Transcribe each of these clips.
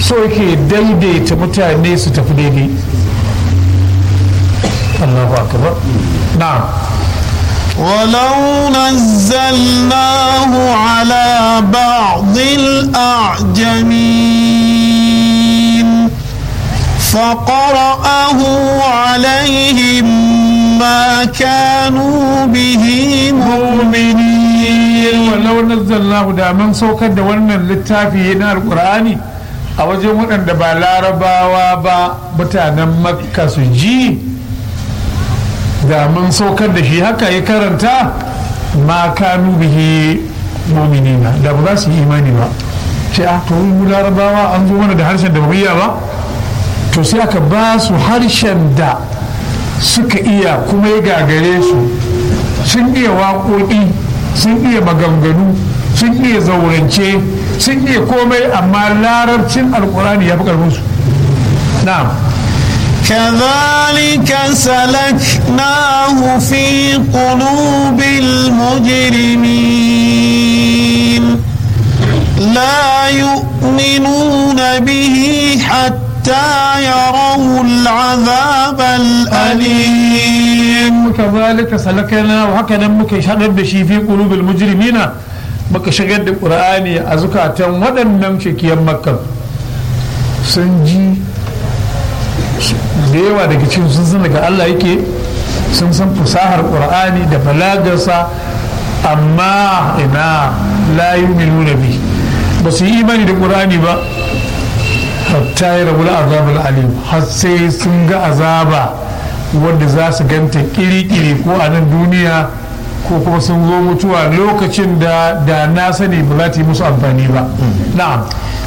so yake daidaita mutane su tafi daidai Allahu akbar na'am ولو نزلناه على بعض الأعجمين فقرأه عليهم ما كانوا به مؤمنين ولو نزلناه da mun saukar da wannan littafi na alkur'ani a wajen waɗanda ba larabawa ba mutanen makka su ji da mun saukar da shi haka ya karanta ma kanu bihi muminina da ba za su yi imani ba sai a to mu larabawa an zo mana da harshen da ba iya ba to sai aka ba su harshen da suka iya kuma ya gagare su sun iya waƙoƙi sun iya maganganu sun iya zaurance sun iya komai amma larabcin alkurani ya fi ƙarfinsu na'am كذلك سلكناه في قلوب المجرمين لا يؤمنون به حتى يروا العذاب الأليم كذلك سلكنا وهكذا muka shagar da shi fi qulubil mujrimina muka shigar da qur'ani a zukatan waɗannan shakiyan makka sun ji da yawa daga cikin sun san daga Allah yake sun san fasahar qur'ani da balagarsa amma ina la yu'minuna bi ba su yi imani da qur'ani ba hatta ya rabu azabul alim har sai sun ga azaba wanda za su ganta kiri-kiri ko a nan duniya ko kuma sun zo mutuwa lokacin da da na sani ba za ta yi musu amfani ba na'am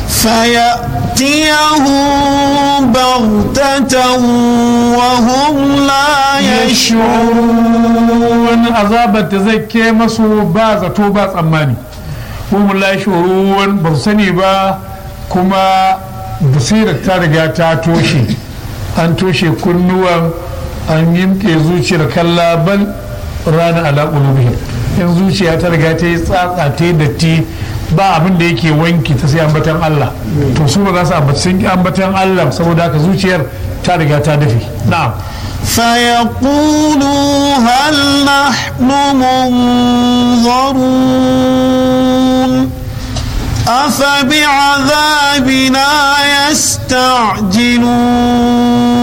فيأتيهم بغتة وهم لا yashurun azabar ta zai ke masu ba zato ba tsammani kuma la yashurun ba su sani ba kuma basirar ta riga ta toshe an toshe kunnuwan an yimke zuciyar kalla bal rana ala qulubihim in zuciya ta riga ta yi tsatsa ta yi datti ba abin da yake wanki ta sai ambatan Allah to su ba za su ambaci sun ambatan Allah saboda haka zuciyar ta riga ta dafe na'am فيقولوا هل نحن منظرون أفبعذابنا يستعجلون